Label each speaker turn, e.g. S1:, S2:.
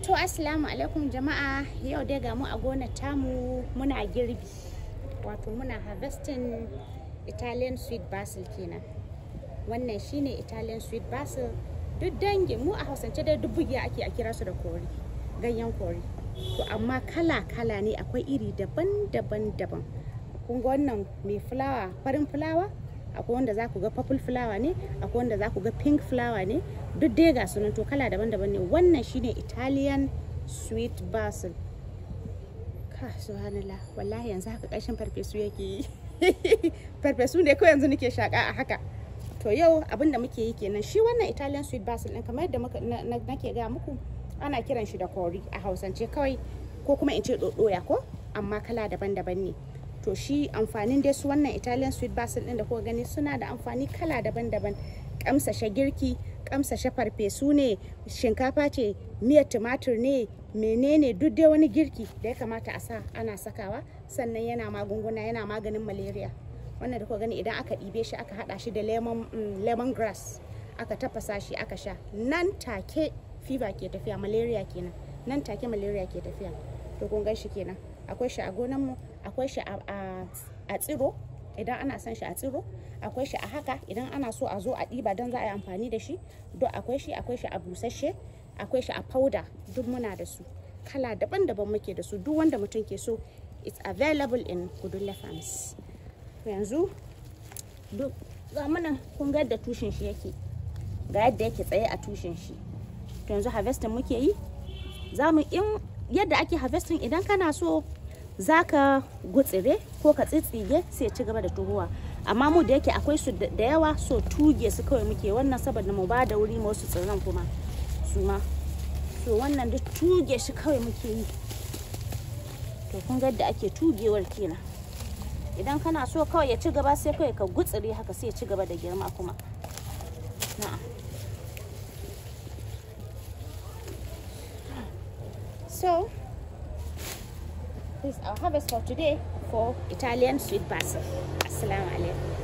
S1: To assalamu alaikum jama'a yau dai ga mu a gonar tamu muna girbi wato muna harvesting Italian sweet basil kenan wannan shine Italian sweet basil duk dangin mu a hausance dai duk bugiya ake a kira su da kori ganyen kori to amma kala kala ne akwai iri daban daban daban kun ga wannan mai fulawa farin fulawa akwai wanda za ku ga purple flower ne akwai wanda za ku ga pink flower ne duk dai ga sunan to kala daban-daban ne wannan shine italian sweet basil ka subhanallah wallahi yanzu haka ƙarshen farfesu yake yi farfesu ne ko yanzu nake shaka a haka to yau abin da muke yi kenan shi wannan italian sweet basil din kamar yadda nake ga muku ana kiran shi da kori a hausance kawai ko kuma in ce dodoya ko amma kala daban-daban ne to shi amfanin dai su wannan italian sweet basil din da kuka gani suna da amfani kala daban-daban kamsashe girki kamsashe farfesu ne shinkafa ce miyar tumatur ne menene duk dai wani girki da ya kamata a sa ana sakawa sannan yana magunguna yana maganin malaria wannan da kuka gani idan aka ɗibe shi aka haɗa shi da lemon lemon grass aka tafasa shi aka sha nan take fever ke tafiya malaria kenan nan take malaria ke tafiya to kun gan shi kenan akwai shi a gonan mu akwai shi a tsiro idan ana son shi a tsiro akwai shi a haka idan ana so a zo a ɗiba don za a yi amfani da shi duk akwai shi akwai shi a busasshe akwai shi a powder duk muna da su kala daban-daban muke da su duk wanda mutum ke so it's available in kudulla farms yanzu duk ga mana kun ga yadda tushen shi yake ga yadda yake tsaye a tushen shi to yanzu harvesting muke yi za mu in yadda ake harvesting idan kana so za ka gutsire ko ka tsitsige sai ci gaba da tuhuwa amma mu da yake akwai su da yawa so tuge su kawai muke wannan saboda mu ba da wuri wasu tsirran kuma su ma so wannan duk tuge shi kawai muke yi to kun ga yadda ake tugewar kenan idan kana so kawai ya ci gaba sai kawai ka gutsire haka sai ya ci gaba da girma kuma na'am so this is our harvest for today for Italian sweet basil. Assalamu alaikum.